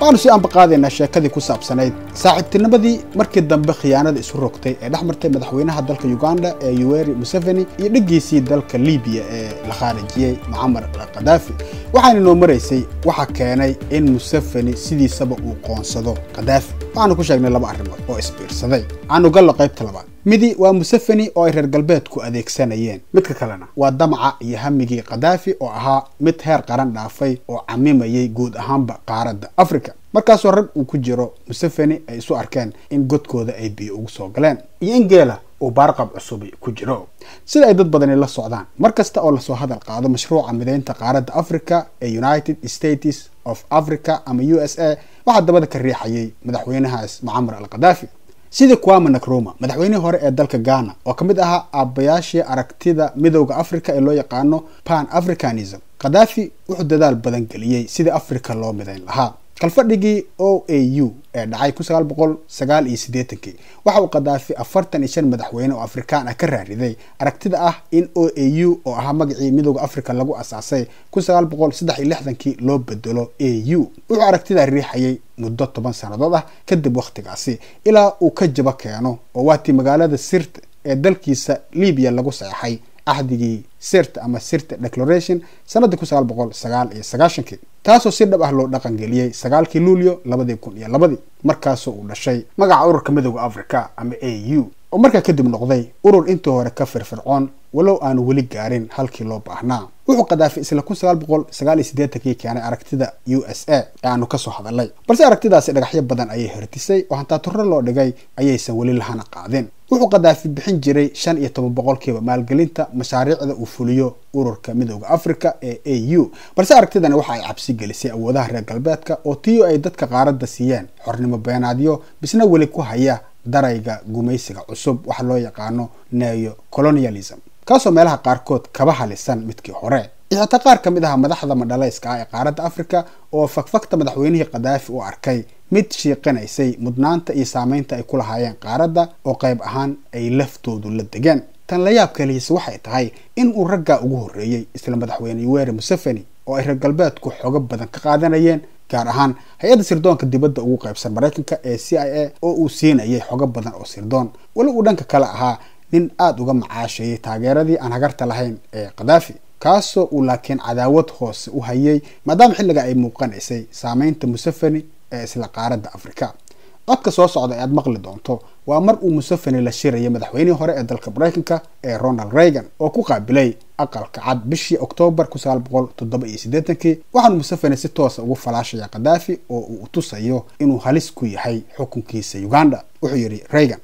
waxaanu sii ambaqaadaynaa sheekadii ku saabsanayd saaxiibtinimadii markii dambe khiyaanada isu rogtay ee dhex martay madaxweynaha dalka uganda ee yuweri museveni iyo dheggiisii dalka libiya ee la khaarijiyey mucamar khadaafi waxaana noo maraysay waxa keenay in museveni sidiisaba uu qoonsado khadaafi waxaanu ku sheegnay laba arrimood oo isbiirsaday aanu gallo qaybta labaad midi waa museveni oo ay reer galbeedku adeegsanayeen midka kalena waa damaca iyo hamigii khadaafi oo ahaa mid heer qaran dhaafay oo camimayay guud ahaanba qaaradda africa markaasoo rag uu ku jiro museveni ay isu arkeen in godkooda ay biyo ugu soo galeen iyo in geela uu baarqab cusubi ku jiro sida ay dad badani la socdaan mar kasta oo lasoo hadal qaado mashruuca mideynta qaaradda africa ee united states of africa ama u s a waxaa dabada ka riixayay madaxweynahaas mucamar al khadaafi sidii kwama nakroma madaxweynihii hore ee dalka ghana oo ka mid ahaa aabbayaashii aragtida midowda africa ee loo yaqaano pan africanism khadaafi wuxuu dadaal badan geliyey sidii africa loo midayn lahaa kalfadhigii o a u ee dhacay kun sagaal boqol sagaal iyo siddeetankii waxa uu khadaafi afartan iyo shan madaxweyne oo afrikaan ah ka raariday aragtida ah in o a u oo ahaa magacii midowda africa lagu asaasay kun sagaal boqol saddex iyo lixdankii loo bedelo a u wuxuu aragtidaa riixayay muddo toban sannadood ah kadib wakhtigaasi ilaa uu ka jaba keeno oo waatii magaalada sirta ee dalkiisa libiya lagu saxeixay axdigii sirta ama sirta declaration sanadii kun sagaal boqol sagaal iyo sagaashankii taasoo si dhab ah loo dhaqan geliyey sagaalkii luulyo labadii kun iyo labadii markaasoo uu dhashay magaca ururka midowda africa ama a u oo markaa kadib noqday urur intii hore ka firfircoon walow aanu weli gaarin halkii loo baahnaa wuxuu khadaafi isla kun sagaal boqol sagaal iyo siddeetankii keenay aragtida u s a ee aanu kasoo hadalnay balse aragtidaasi dhagaxyo badan ayay hertisay oo hantaa turro loo dhigay ayaysan weli lahana qaadin wuxuu khadaafi bixin jiray shan iyo toban boqolkiiba maalgelinta mashaariicda uu fuliyo ururka midowda africa ee a u balse aragtidani waxa ay cabsi gelisay awoodaha reer galbeedka oo tiyo ay dadka qaaradda siiyeen xornimo beenaadyo bisna weli ku haya darayga gumaysiga cusub waxa loo yaqaano neo colonialism kaasoo meelaha qaarkood kaba halisan midkii hore iyo xitaa qaar ka mid aha madaxda madhalayska ah ee qaaradda africa oo fakfakta madaxweynihii khadaafi u arkay mid shiiqinaysay mudnaanta iyo saameynta ay ku lahaayeen qaaradda oo qayb ahaan ay laftoodu la degeen tan la yaab kalihiise waxay tahay in uu raggaa ugu horreeyey isla madaxweyne yuweri museveni oo ay reer galbeedku xogo badan ka qaadanayeen gaar ahaan hay-adda sirdoonka dibadda ugu qaybsan maraykanka ee c i a oo uu siinayay xogo badan oo sirdoon weli uu dhanka kale ahaa nin aada uga macaashayay taageeradii aan hagarta lahayn ee khadaafi kaasoo uu laakiin cadaawad hoose u hayay maadaama xilliga ay muuqanaysay saameynta museveni ee isla qaaradda africa codka soo socda ee aad maqli doonto waa mar uu museveni la shirayay madaxweynihii hore ee dalka maraykanka ee ronald reagan oo ku qaabilay aqalka cad bishii oktoobar kun sagaal boqol toddoba iyo siddeetankii waxaanu museveni si toosa ugu falaashaya khadaafi oo uu tusayo inuu halis ku yahay xukunkiisa uganda wuxuu yidhi reagan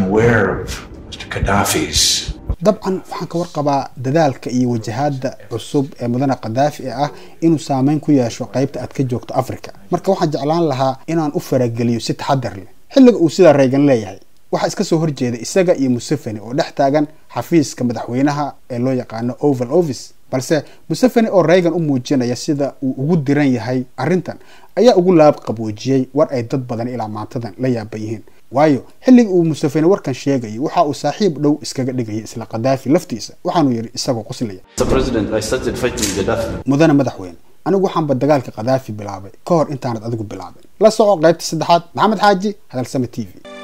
dabcan waxaan ka warqabaa dadaalka iyo wajahaada cusub ee mudane khadaafi ee ah inuu saameyn ku yeesho qaybta aad ka joogto africa marka waxaan jeclaan lahaa inaan u farageliyo si taxadar leh xilliga uu sidaa reegan leeyahay waxaa iska soo horjeeda isaga iyo museveni oo dhex taagan xafiiska madaxweynaha ee loo yaqaano oval office balse museveni oo reagan u muujinaya sida uu ugu diran yahay arrintan ayaa ugu laab qaboojiyey war ay dad badan ilaa maantadan la yaaban yihiin waayo xilligii uu museveni warkan sheegayay waxa uu saaxiib dhow iskaga dhigayay isla khadaafi laftiisa waxaanuu yidhi isagoo qoslaya mudane madaxweyne anigu waxaanba dagaalka khadaafi bilaabay ka hor intaanad adigu bilaabin la soco qaybta saddexaad maxamed xaaji hadalsame t v